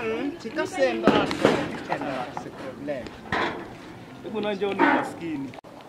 Sitasemba tena si problem. Hebu na njoo ni maskini.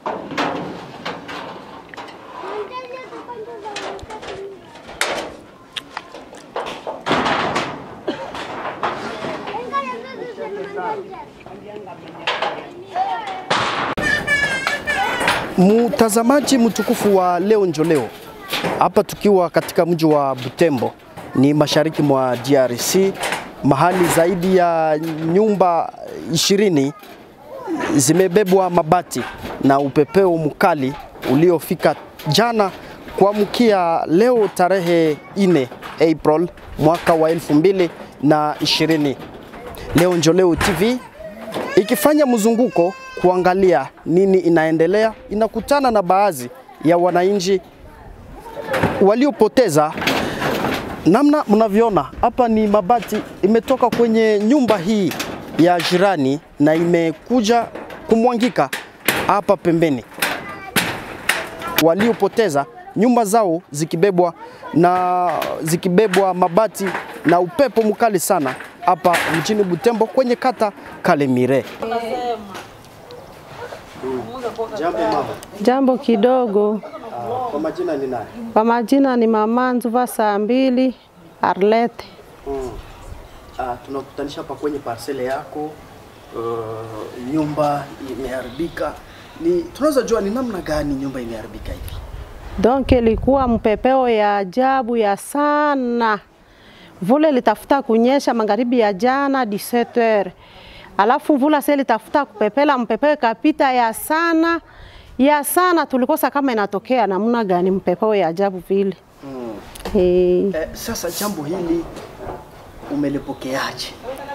Mtazamaji mtukufu wa leo njo leo, hapa tukiwa katika mji wa Butembo, ni mashariki mwa DRC, mahali zaidi ya nyumba ishirini zimebebwa mabati na upepeo mkali uliofika jana kuamkia leo tarehe 4 April mwaka wa elfu mbili na ishirini. Leo njo leo TV ikifanya mzunguko kuangalia nini inaendelea, inakutana na baadhi ya wananchi waliopoteza. Namna mnavyoona hapa ni mabati imetoka kwenye nyumba hii ya jirani na imekuja kumwangika hapa pembeni. Waliopoteza nyumba zao zikibebwa na zikibebwa mabati na upepo mkali sana hapa mjini Butembo kwenye kata Kalemire. Jambo mama. Jambo kidogo. Kwa majina ni nani? Kwa majina ni Mama Nzuva saa mbili Arlete. Mm. Ah, tunakutanisha hapa kwenye parcele yako. Uh, nyumba imeharibika. Ni tunaweza jua ni namna gani nyumba imeharibika hivi? Donc ilikuwa mpepeo ya ajabu ya sana. Vule litafuta kunyesha magharibi ya jana 17h. Alafu mvula sasa litafuta kupepela, mpepeo kapita ya sana ya sana, tulikosa kama inatokea namna gani mpepeo ya ajabu vile. Mm. Eh, Eh, sasa jambo hili umelipokeaje?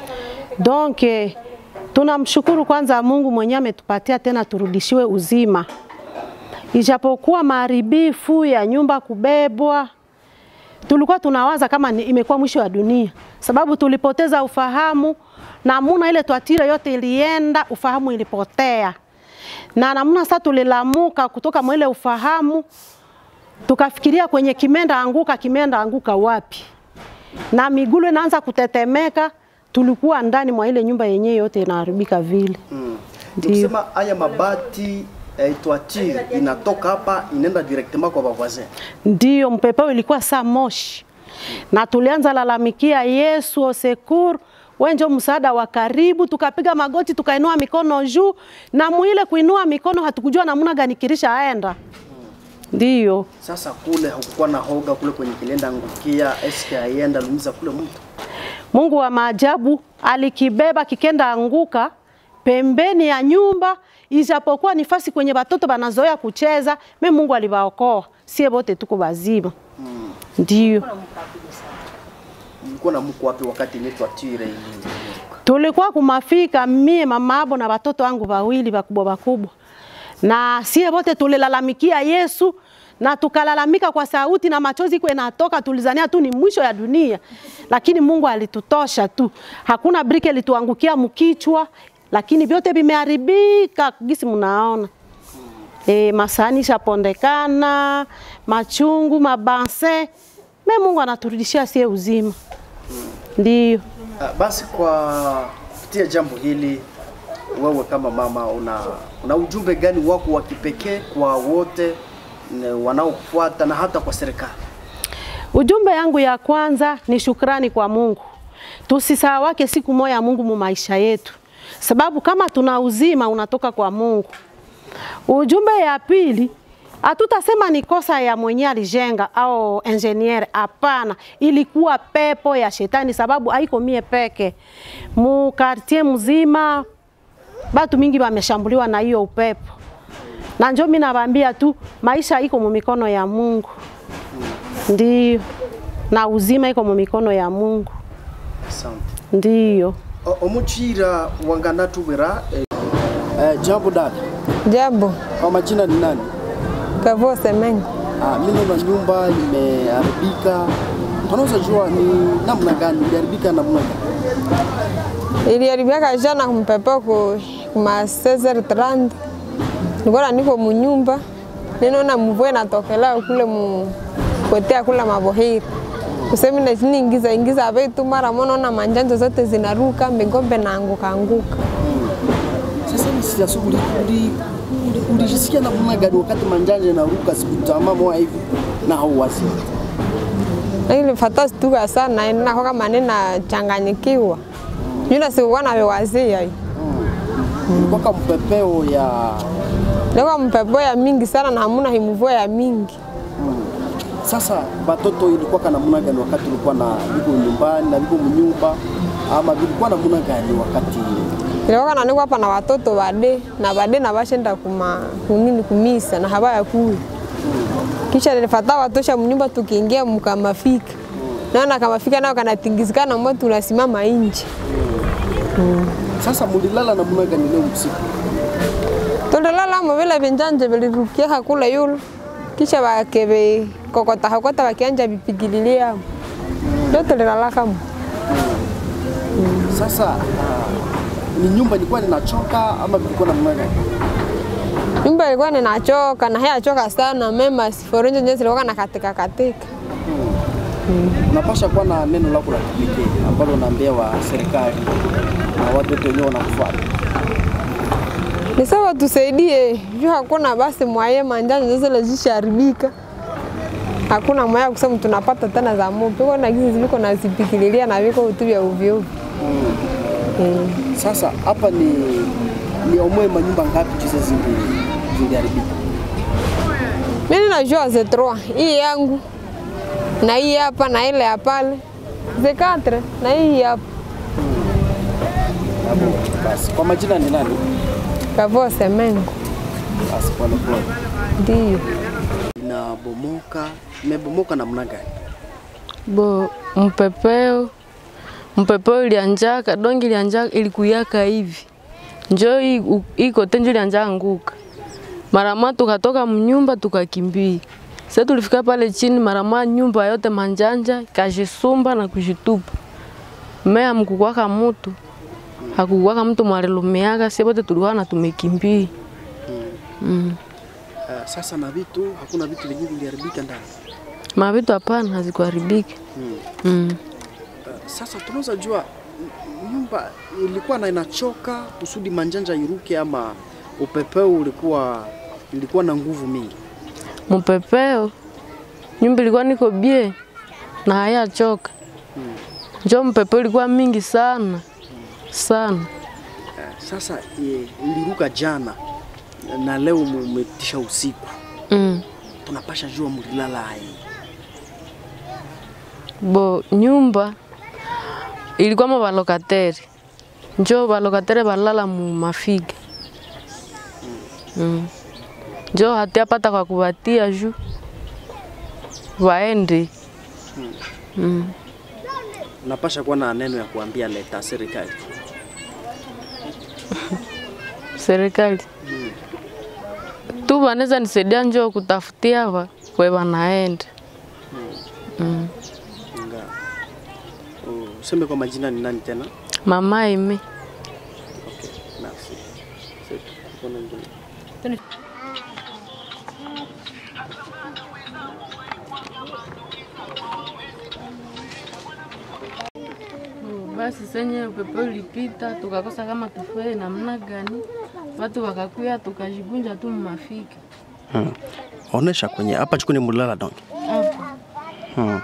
donc eh, tunamshukuru kwanza Mungu mwenyewe ametupatia tena turudishiwe uzima, ijapokuwa maharibifu ya nyumba kubebwa, tulikuwa tunawaza kama ni, imekuwa mwisho wa dunia, sababu tulipoteza ufahamu namuna ile twatire yote ilienda, ufahamu ilipotea, na namuna sasa tulilamuka kutoka mwile ufahamu, tukafikiria kwenye kimenda anguka, kimenda anguka wapi? na migulu inaanza kutetemeka. Tulikuwa ndani mwa ile nyumba yenyewe yote inaharibika vile. Mm. Ndio. Tukisema haya mabati eh, toiture inatoka hapa inaenda directement kwa bavoisin. Ndiyo, mpepeo ilikuwa saa moshi, na tulianza lalamikia Yesu osekur wenjo msaada wa karibu, tukapiga magoti, tukainua mikono juu, na mwile kuinua mikono hatukujua namna gani kirisha aenda. Ndiyo, Sasa kule hakukuwa na hoga kule kwenye kilenda angukia eske aienda lumiza kule mtu. Mungu wa maajabu alikibeba kikenda anguka pembeni ya nyumba, ijapokuwa nifasi kwenye watoto banazoea kucheza, me Mungu aliwaokoa, sie bote tuko bazima. Ndiyo. Mlikuwa na mko wapi wakati ile toiture ili tulikuwa kumafika mie mama abo na watoto wangu wawili wakubwa wakubwa, na sie wote tulilalamikia Yesu na tukalalamika kwa sauti na machozi kwa inatoka, tulizania tu ni mwisho ya dunia, lakini Mungu alitutosha tu, hakuna brike lituangukia mkichwa, lakini vyote vimeharibika gisi mnaona. E, masani shapondekana, machungu, mabanse, me Mungu anaturudishia sie uzima, ndiyo. Ah, basi kwa kupitia jambo hili wewe kama mama una, una ujumbe gani wako wa kipekee kwa wote ne- wanaokufuata na hata kwa serikali? Ujumbe yangu ya kwanza ni shukrani kwa Mungu. Tusisahawake siku moja Mungu mu maisha yetu, sababu kama tuna uzima unatoka kwa Mungu. Ujumbe ya pili, hatutasema ni kosa ya mwenye alijenga au engineer. Hapana, ilikuwa pepo ya shetani, sababu haiko mie peke mu quartier mzima, batu mingi wameshambuliwa na hiyo upepo, na njo mimi nawaambia tu maisha iko mu mikono ya Mungu. Ndiyo, na uzima iko mu mikono ya Mungu. Asante. Ndiyo. O- Omuchira wanganatubwira eh, eh, jambo dada, Jambo, kwa majina ni nani? Kavo Semeng. Ah, mimi naona nyumba limeharibika. Tunaweza jua ni namna gani iliharibika namna gani? Iliharibika jana kumpepo ku kuma 16h30. Nilikuwa niko munyumba. Ninaona mvua inatokelea kule mu kotea kula mabohiri. kusemi na chini ingiza ingiza vitu mara moja naona manjanja zote zinaruka migombe na anguka anguka. Sasa ni sasa uli uli uli- ulijisikia namna gani wakati manjanja inaruka sikutama moja hivi na hauwazi? Lakini fata stuka sana na kwa kama nina changanyikiwa. Yule sikuwa na wazia hii. Ilikuwa kama mpepeo ya Leo mpepo ya mingi sana na hamuna himuvua ya mingi. sasa batoto ilikuwa kana namna gani wakati ulikuwa na biko nyumbani na biko mnyumba ama vilikuwa namna gani wakati Ilikuwa na niko hapa na watoto wade na wade na bashenda kuma kunini kumisa na haba ya kuu. Kisha nilifata watosha mnyumba tukiingia mkamafika. Naona kama fika nao kanatingizikana mmoja tunasimama nje. sasa mulilala namna gani leo usiku? Tulilala mo vile vinjanje vilirukia hakula yulu. Kisha bakebe kokota kokota bakianja bipigililia. Ndio tulilala kama. Sasa ah, ni nyumba ilikuwa ninachoka ama vilikuwa namna gani? Nyumba ilikuwa ninachoka na haya choka sana mema siforenje nje zilikuwa na katika katika. Unapasha kuwa na neno lako la kipekee ambalo unaambia wa serikali na watu wote wenyewe wanakufuata. Ni sawa tusaidie, juu hakuna basi mwaye manjanja zile zisharibika. Hakuna mwaya kusema tunapata tena za moto. Kwa na gizi ziko na zipikililia na viko vitu vya ovyo ovyo. Eh. Sasa hapa ni ni omwe manyumba ngapi chize zili ziliharibika? Mimi najua ze trois, hii yangu na hii hapa na ile ya pale. Ze quatre na hii hapa. Hapo basi. Kwa majina ni nani? Kavo semengo. Basi pole pole. Ndio. Inabomoka, imebomoka namna gani? bo mpepeo mpepeo ilianjaka dongi ilianjaka ilikuyaka hivi njo hii u- hii kote njo ilianja anguka marama tukatoka mnyumba tukakimbia sasa tulifika pale chini marama nyumba yote manjanja kajisumba na kujitupa mea mkukwaka mutu hakukwaka mtu mwalilumiaka sie bote tulikuwa na tumekimbia mm. Uh, sasa na vitu hakuna vitu vyenyewe viliharibika ndani. mavitu hapana hazikuharibika Mm. mm. Uh, sasa tunaweza jua n- nyumba ilikuwa na inachoka kusudi manjanja iruke ama upepeo ulikuwa ilikuwa na nguvu mingi. mpepeo nyumba ilikuwa niko bie na hayachoka njo mpepeo ilikuwa mingi sana sana Uh, sasa e, iliruka jana na leo mumetisha usiku, mm. tunapasha jua mulilala hai. bo nyumba ilikuwa ma balokateri njo balokateri balala mu mafiga mm. njo hatiapata kwa kubatia juu waende mm. Unapasha kuwa na neno ya kuambia leta serikali. serikali tu wanaweza nisaidia njoo kutafutia wa kwe wanaenda mm. Nga. Useme kwa majina ni nani tena? mama ime Okay, merci. C'est tout. Kuna ingine. basi senye upepo ulipita tukakosa kama tufue namna gani, watu wakakuya tukajigunja tu mmafika Hmm. Onesha kwenye hapa chukuni mulala donc. hapa. Hmm.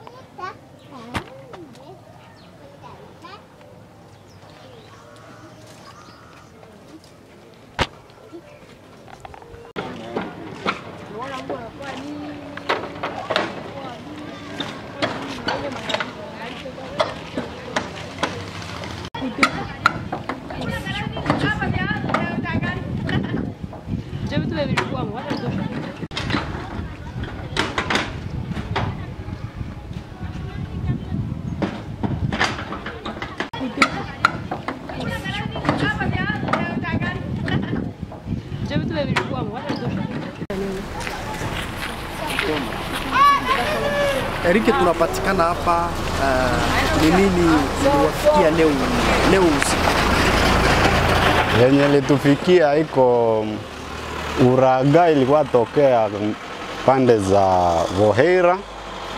Erike, tunapatikana hapa uh, ni nini iliwafikia leo leo usiku? yenye litufikia iko uraga ilikuwa tokea pande za Vohera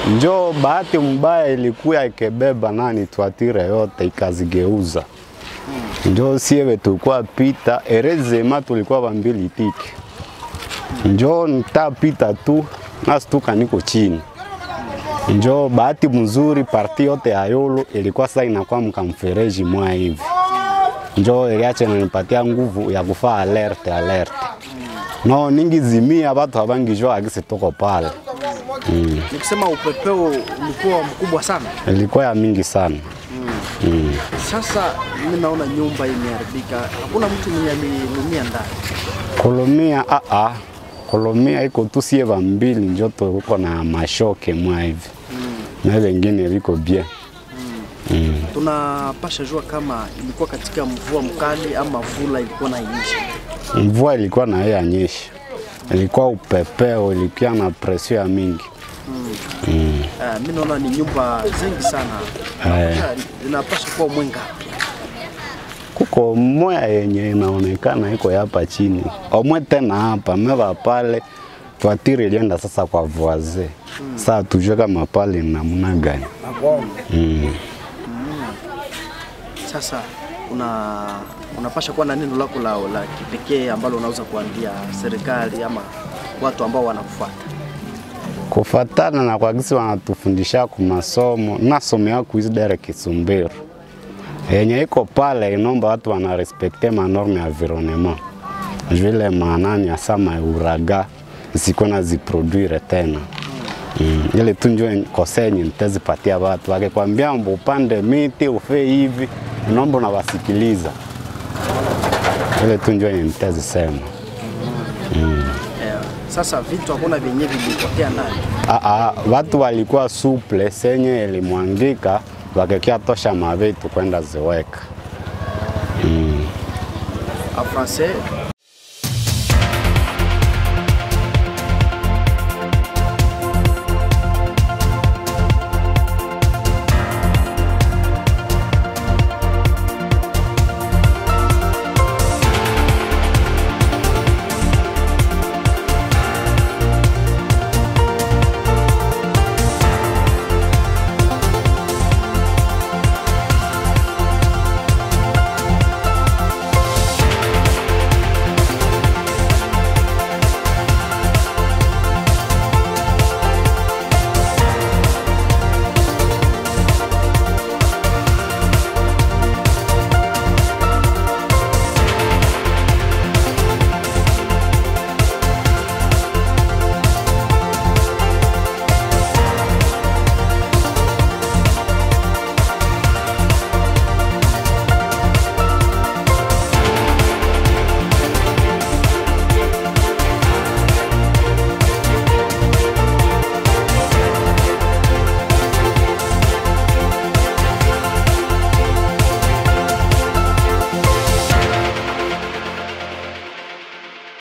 Njo bahati mbaya ilikuya ikebeba nani twatire yote ikazigeuza. Njo siewe tulikuwa pita erezema tulikuwa bambili tiki. Njo nitapita tu nastuka niko chini. Njo bahati mzuri parti yote ya yolo ilikuwa sasa inakuwa mkamfereji mwa hivi. Njo iliacha inanipatia nguvu ya kufaa alerte alerte. No ningi zimia watu habangijua agisi tuko pale. Mm. Ni kusema upepeo ulikuwa mkubwa sana. Ilikuwa ya mingi sana. Mm. Sasa mimi naona nyumba imeharibika, hakuna mtu mwenye ameumia ndani. Kolomia a a Kolomia iko tu sie vambili njo tuko na mashoke mwa hivi. Na wengine viko bien. Mm. Tunapasha jua kama ilikuwa katika mvua mkali ama vula ilikuwa na inyesha. Mvua ilikuwa na ya nyesha. Ilikuwa upepeo, ilikuwa na presio ya mingi. Mm. Uh, mimi naona ni nyumba zingi sana. Eh. Yeah, Inapasha kuwa mwenga. kuko moya yenye inaonekana iko hapa chini, omwe tena hapa meva pale twatiri ilienda sasa kwa voise mm. Saa tujue kama pale ni namna gani mm. Sasa una unapasha kuwa na neno lako la, la kipekee ambalo unaweza kuambia serikali ama watu ambao wanakufuata. Kufatana na kwa gisi wanatufundisha ku masomo nasomea kuisidere Kisumbiro yenye iko pale, inomba watu wanarespekte manorme ya environnement vile maanani asama uraga ziko na ziproduire tena Mm, ile tu njo kose yenye nitazipatia watu, wakikwambia mbo upande miti ufe hivi, inomba unawasikiliza. Ile tu njo yenye nitazisema. Eh, sasa vitu hakuna vyenye vilipotea ndani. Aa, watu walikuwa suple senye ilimwangika wakekia tosha mavitu kwenda ziweka. En français,